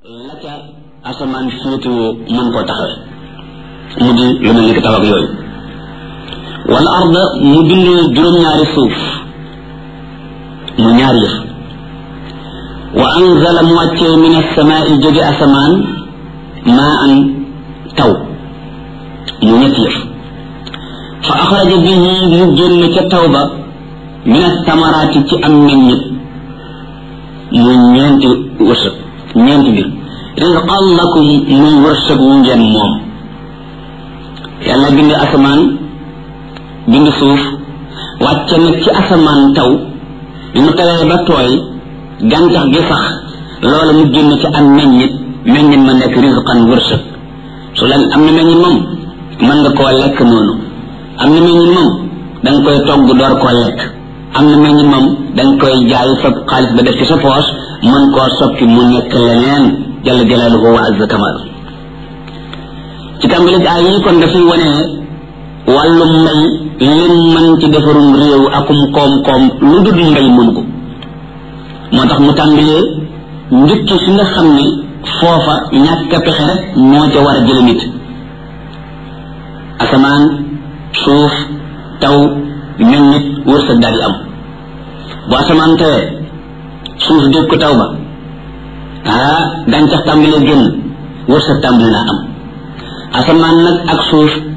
la ca asamaan féetewoo mën koo taxawe mu di lu mel ni ki taw ak yooyu wal arda mu bind juróom-ñaari suuf mu ñaari yëf wa anzala mu wàccee min asamaai jóge asamaan maa an taw mu ñetti yëf fa axraja bihi mu génn ca taw ba min asamaraati ci am meññit mu ñeenti wërsëg ñeenti mbir rizqan lakum muy wërsëg wu ngeen moom yàlla bind asamaan bind suuf wàcce nag ci asamaan taw bi mu tawee ba tooy gàncax gi sax loola mu génn ci am meññit meññit ma nekk rizqan wërsëg su la am na meññit moom mën nga koo lekk noonu am na meññit moom da nga koy togg door koo lekk am na meññit moom da nga koy jaay sa xaalis ba def ci sa poos mën koo soppi mu nekk leneen jalla jalaaluhu wa azza kamal ci tàmbali ay yi kon dafay wane wàllu mbay lim mën ci defarum réew akum koom-koom lu dul mbay mënu ko moo tax mu tàmbalee njëkki fi nga xam ne foofa ñàkk a pexe rek moo ca war a jële nit asamaan suuf taw meññit wërsëg daal di am bu asamaan tawee suuf dégg ko taw ba ah gàncax tàmbalee génn wërsëg tàmbali naa am asamaan nag ak suuf